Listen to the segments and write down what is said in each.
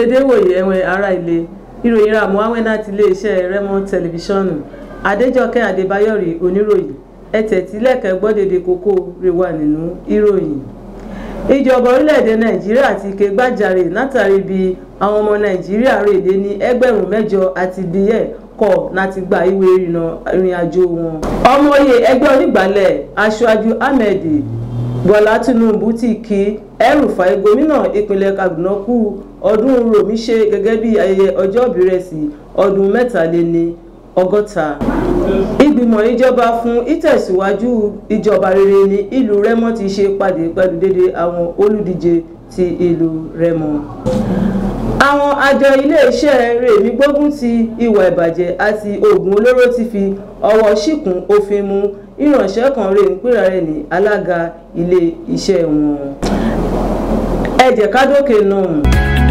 dédé wòye ẹ̀wọ̀n ará ilé ìròyìn ra muhammed láti iléeṣẹ́ remo tẹlifíṣọ̀nù adéjọkẹ́ adébáyọ̀rì oníròyìn ẹ̀tẹ̀tílẹ̀kẹ́ gbọ́dẹ̀dẹ̀ kókó rẹ̀ wà nínú ìròyìn ìjọba orílẹ̀-èdè nàìjíríà ti ké gbàjarè látàrí bí àwọn ọmọ nàìjíríà rèdè ní ẹgbẹ̀rún mẹ́jọ àti díẹ̀ kọ̀ láti gba ìwé ìrìnnà ìrìn àjò wọn. ọmọye ẹgbẹ́ onígbàálẹ̀ aṣáájú ahmed bọ́lá tinubu ti kí El-Rufai gómìnà ìpínlẹ̀ kaduna kú ọdún rọ̀míṣẹ́ gẹ́gẹ́ bí ayẹyẹ ọjọ́bí rẹ̀ sí ọdún mẹ́tàléní ọgọ́ta ìgbìmọ̀ ìjọba fún ìtẹ̀síwájú ìjọba rere ní ìlú rẹ́mọ ti ṣe pàdé pẹ̀lú dédé àwọn olùdíje ti ìlú rẹ́mọ. àwọn àjọ iléeṣẹ́ rèmí gbógun ti ìwà ìbàjẹ́ àti oògùn olóró ti fi ọwọ́ ṣìkún òfin mú ìránṣẹ́ kan rè ń pèrà rẹ̀ ní alága ilé iṣẹ́ wọn. ẹ jẹ́ ká dókè náà.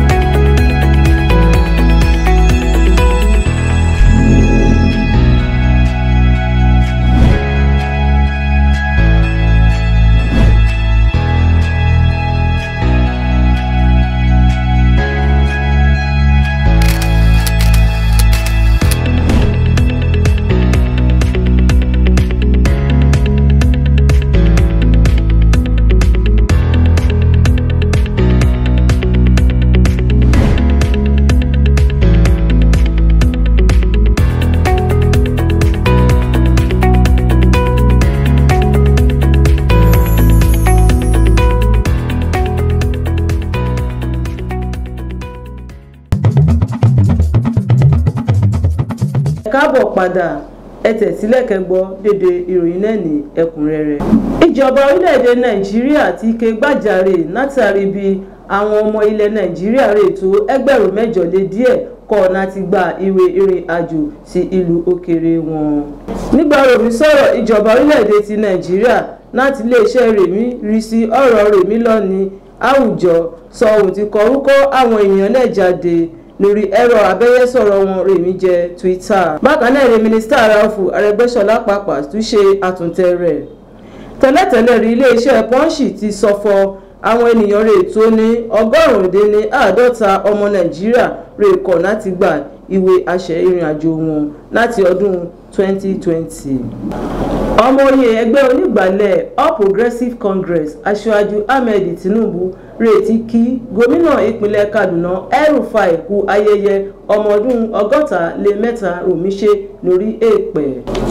káàbọ̀ padà ẹ tẹ̀sílẹ̀ kẹgbọ́ dédé ìròyìn náà ní ẹ̀kúnrẹ́rẹ́. ìjọba orílẹ̀-èdè nàìjíríà ti ké gbàjarè látàrí bí àwọn ọmọ ilẹ̀ nàìjíríà rè tó ẹgbẹ̀rún mẹ́jọ lé díẹ̀ kọ̀ láti gba ìwé ìrìn àjò sí ìlú òkèèrè wọn. nígbà ròmí sọ̀rọ̀ ìjọba orílẹ̀-èdè ti nàìjíríà láti iléeṣẹ́ rèmí rí sí ọ̀rọ̀ rèmí lọ́ni àwùjọ sọ ohun tí kọrúkọ àwọn èèyàn náà jáde lórí ẹ̀rọ abẹ́yẹ́sọ̀rọ̀ wọn rèmí jẹ twitter bákan náà ni mínísítà ráfù arẹgbẹ́sọlá pàpà tún ṣe àtúntẹ̀ rẹ̀ tẹ́lẹ̀tẹ́lẹ̀ rí iléeṣẹ́ pọ́ńṣì ti sọ̀fọ̀ àwọn ènìyàn rẹ̀ tó ní ọgọ́rùn-ún dín ní àádọ́ta ọmọ nàìjíríà rẹ̀ kọ̀ láti gba ìwé àṣẹ ìrìn àjò wọn láti ọdún 2020 ọmọoyè ẹgbẹ́ onígbàálẹ̀ all progressives congress aṣáájú ahmed tinubu retí kí gómìnà ìpínlẹ̀ kaduna El-Rufai kú ayẹyẹ ọmọ ọdún ọgọ́ta lé mẹ́ta rọ̀míṣẹ́ lórí èèpẹ̀.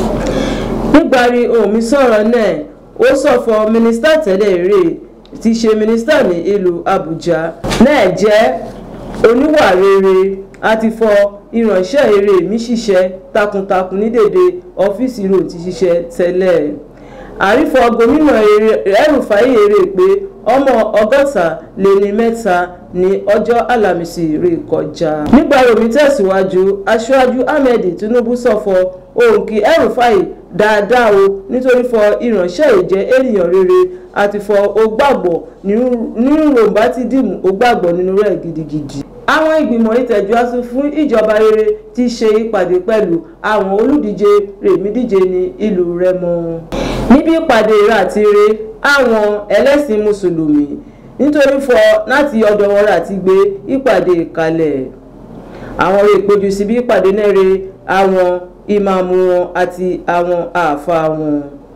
nígbàrí omi sọ̀rọ̀ náà ó sọ̀fọ̀ mínísítà tẹ́lẹ̀ rè ti ṣe mínísítà ní ìlú àbújá náà jẹ́ oníwà rere àti fọ ìránṣẹ́ eré mi ṣiṣẹ́ takuntakun ní dèdè ọ́fíìsì rò ti ṣiṣẹ́ tẹ́lẹ̀ àrífọ gómìnà El-Rufai èrè pé ọmọ ọgọ́ta lé ní mẹ́ta ní ọjọ́ alámísì rè kọjá. nígbà romi tẹ̀síwájú aṣáájú ahmed tinubu sọ̀fọ̀ ohun kí El-Rufai dáadáa o nítorí fọ ìránṣẹ́ ìjẹ́ ènìyàn rere àti fọ ó gbàgbọ́ nínú ròǹbá ti dìmú ó gbàgbọ́ nínú rẹ̀ gidigidi àwọn ìgbìmọ̀ ìtẹ̀júwáṣu fún ìjọba rere ti ṣe ìpàdé pẹ̀lú àwọn olùdíje rèmídíje ní ìlú rẹ́mọ. níbi ìpàdé ràtire àwọn ẹlẹ́sìn mùsùlùmí nítorí fọ láti ọ̀dọ̀ wọn láti gbé ìpàdé kalẹ̀. àwọn rè péjú síbi ìpàdé náà re àwọn ìmáàmù wọn àti àwọn àáfàá wọn.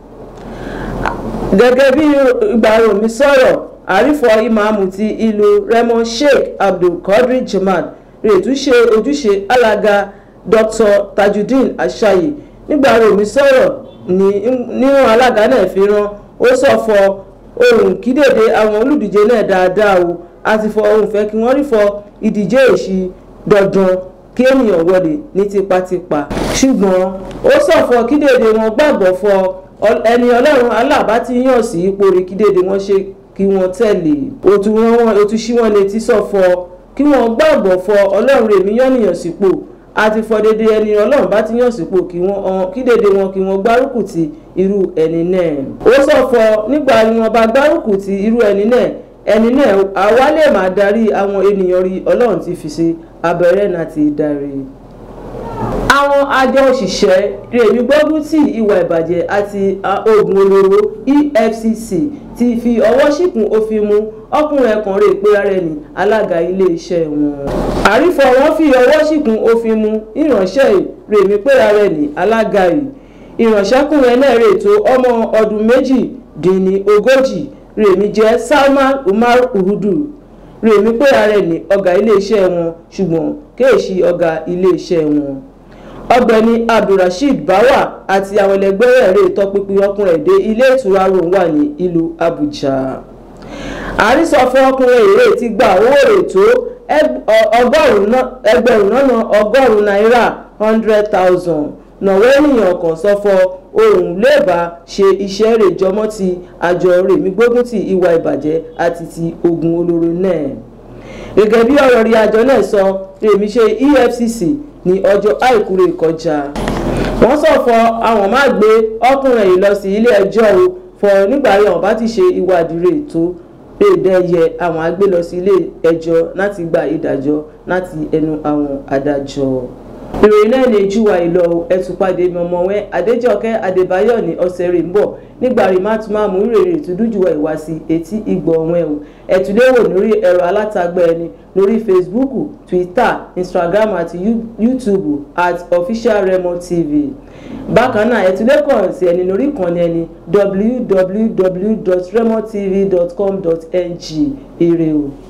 gẹ́gẹ́ bí ìgbàròmí sọ̀rọ̀ àrífọ ìmáàmù ti ìlú remo sheikh abdulkadir jamaat rètú ṣe ojúṣe alága dr tajudeen ashayi nígbà romi sọ̀rọ̀ níwọ̀n alága náà fi rán ó sọ fọ ohun kídèdè àwọn olùdíje náà dáadáa o àti fọ ohun fẹ́ kí wọ́n rí fọ ìdíje èsì dandan kí ènìyàn wọlé ní tipátipá ṣùgbọ́n ó sọ fọ kídèdè wọn gbàgbọ́ fọ ẹni ọlọ́run aláàbá ti yàn sí ipò rí kídèdè wọn ṣe kí wọ́n tẹ̀lé òtún wọn òtún sí wọn létí sọ̀fọ̀ kí wọ́n gbàgbọ́ fọ ọlọ́run rèmí yànnìyàn sípò àti fọ dédé ẹni ọlọ́run bá ti yàn sípò kí wọ́n kí dédé wọn kí wọ́n gbárùkù ti irú ẹni náà. ó sọ̀fọ̀ nígbà ni wọ́n bá gbárùkù ti irú ẹni náà ẹni náà àwa lè máa darí àwọn ènìyàn rí ọlọ́run ti fi ṣe abẹ́rẹ́ náà ti darí àwọn àjọ òṣìṣẹ́ rèmí gbógun ti ìwà ìbàjẹ́ àti oògùn olóró efcc ti fi ọwọ́ ṣìkún òfin mú ọkùnrin ẹ̀kan rè pé ara ẹni alága iléeṣẹ́ wọn. àrífọ̀ wọn fi ọwọ́ ṣìkún òfin mu ìránṣẹ́ rèmí pé ara ẹni alága yìí ìránṣẹ́kùnrin ẹlẹ́rìí tó ọmọ ọdún méjì dín ní ogójì rèmí jẹ́ Salman Umar Uhudu rèmí pé ara ẹni ọ̀gá iléeṣẹ́ wọn ṣùgbọ́n kéèṣì ọ̀gá iléeṣẹ́ wọn ọ̀gbẹ́ni abdulrasheed bawa àti àwọn ẹlẹgbẹ́ rẹ̀ rè tọpinpin ọkùnrin èdè ilé ìtura rohun wà ní ìlú Abuja àrísọfún ọkùnrin èrè ti gba owó èrè tó ẹgbẹ̀rún lọ́nà ọgọ́rùn-ún náírà hundred thousand nàwó ènìyàn kan sọfọ ohun lébàá ṣe iṣẹ́ rẹ̀ jọmọ́ ti àjọ rèmí gbógun ti ìwà ìbàjẹ́ àti ti ogun olóró náà gẹ́gẹ́ bí ọ̀rọ̀ rí àjọ náà sọ rèmí ṣe EFCC ní ọjọ́ àìkú rẹ̀ kọjá wọ́n sọ fọ àwọn máa gbé ọkùnrin yìí lọ sí ilé ẹjọ́ o fọ nígbà yẹn ọba ti ṣe ìwádìí rẹ̀ tó lè dẹ́yẹ àwọn agbé lọ sí ilé ẹjọ́ láti gba ìdájọ́ láti ẹnu àwọn adájọ́ ìròyìn náà lè júwa ìlọ ẹtùpàdé mọ̀mọ́wẹ́ adéjọkẹ́ adébáyọ̀ ní ọ̀sẹ̀ rẹ̀ ń bọ̀ nígbà rí má tún máa mú ìrèrè ìtúdújùwẹ̀ ìwá sí etí ìgbọ̀ ọ̀wẹ́ o ẹ̀túléwò lórí ẹ̀rọ alátagbà ẹni lórí facebook twitter instagram àti youtube at official remo tv bákan náà ẹ̀túlẹ́kàn sí ẹni lórí ìkànnì ẹni www.remotv.com.ng ire o.